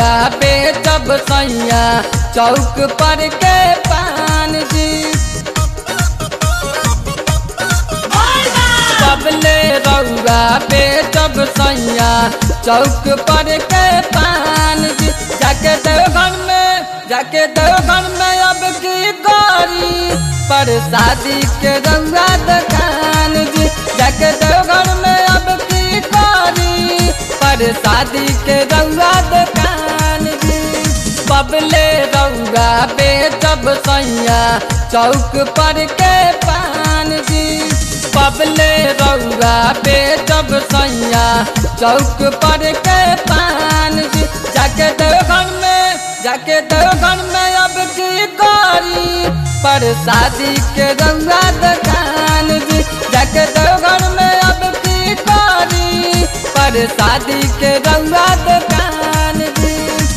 रउआ बेचब सैया चौक पर के पान जी सबले रउआ बेचब सैया चौक पर के पान जी जाके देवघर में जाके देवघर में अब की करी पर शादी के रउआ दुकान जी जाके देवघर में अब की करी पर शादी के रउआ दुकान जी बबले रउआ बेचब सैया चौक पर के पान जी बबले रउआ बेचब सैया चौक पर के पान जी जाके देवघर में जाके देवघर में अब की करी पर शादी के रउआ दुकान जी जाके देवघर में अब की करी पर शादी के रउआ दुकान जी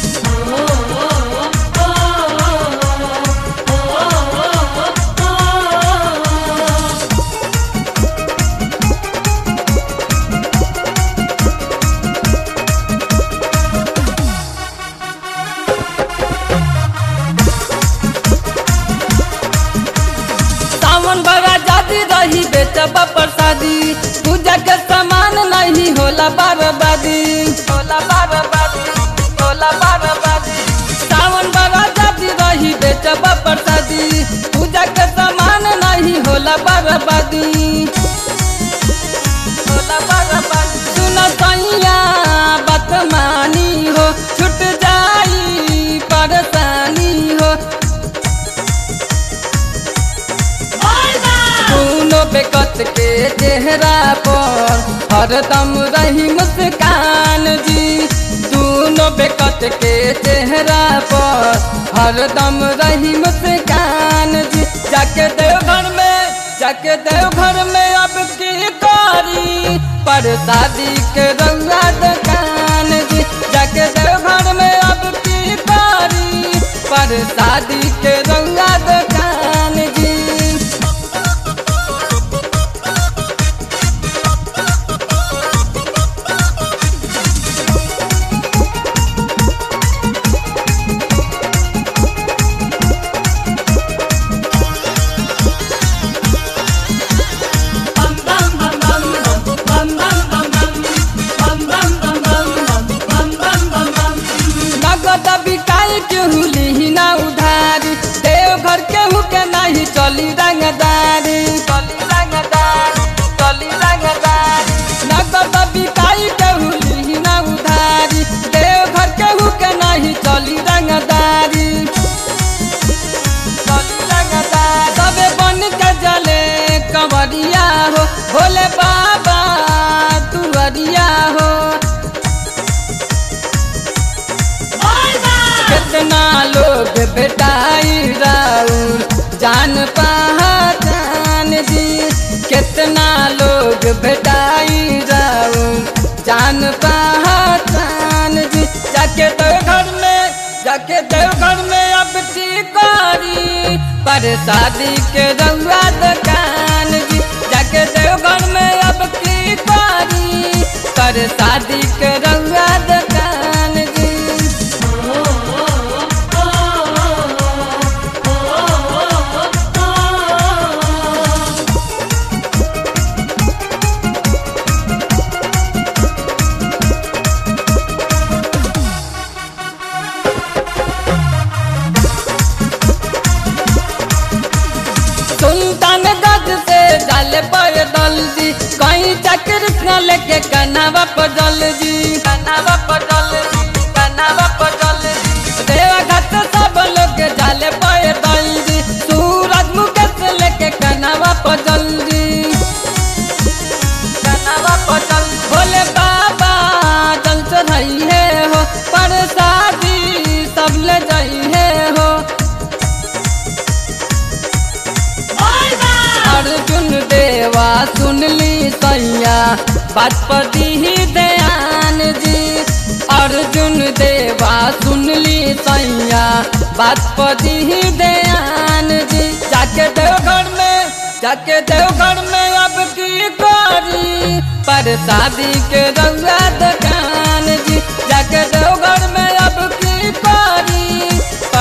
सावन बाबा जाती रही बेचबा प्रसादी पूजा के सामान नहीं होला बर्बादी होला बर्बादी होला बर्बादी सावन बाबा जाती रही बेचबा प्रसादी पूजा के सामान नहीं होला बर्बादी होला बर्बादी सुन सैया बात मानी हो छूट जाई परेशानी हो दोनों बेकत के चेहरा पर हरदम रही मुस्कान जी दोनों बेकत के चेहरा पर हरदम रही मुस्कान जी जाके देवघर में जाके देवघर में अब की करी पर शादी के रउआ दुकान जी जाके देवघर में अब की करी पर शादी के रउआ दुकान जी नगद बिकाई केहू लिही ना उधारी देवघर केहू के नहीं चली रंगदारी चली रंगदारी चली रंगदारी नगद बिकाई केहू लिही ना उधारी देवघर केहू के नहीं चली रंगदारी चली रंगदारी सबे बन के जले कंवरिया हो भोले बाबा तुअरिया हो कितना लोग बेटाई राउर जान पहचान जी कितना लोग बेटाई राउर जान पहचान जी जाके देवघर में जाके देवघर में अब की करी पर शादी के रउआ दुकान जी जाके देवघर में अब की करी पर शादी के रउआ दुकान जी सुल्तान गज से डाले पर दल जी कहीं चक्र न लेके कनावा पर दल जी कनावा पर दल जी कनावा पर दल जी देवा घाट सब लोग डाले पर दल जी सूरज मुकेश लेके कनावा पर दल जी कनावा पर दल भोले बाबा जल चढ़ाई है हो पर शादी सब ले जाई है हो अर्जुन देवा सुन ली सैया बात पर दी ध्यान जी अर्जुन देवा सुन ली सैया बात पर दी ध्यान जी जाके देवघर में जाके देवघर में अब की करी पर शादी के रउआ दुकान जी जाके देवघर में अब की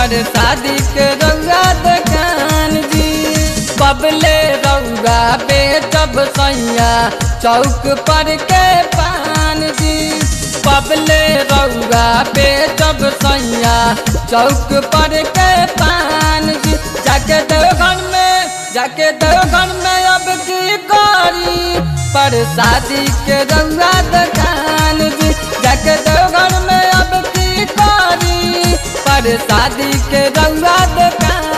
पर शादी के रउआ दुकान जी बबले रउआ बेचब सैया चौक पर के पान जी बबले रउआ बेचब सैया चौक पर के पान जी जाके देवघर में जाके देवघर में अब की करी पर शादी के रउआ दुकान जी जाके देवघर में अब की करी पर शादी के रउआ दुकान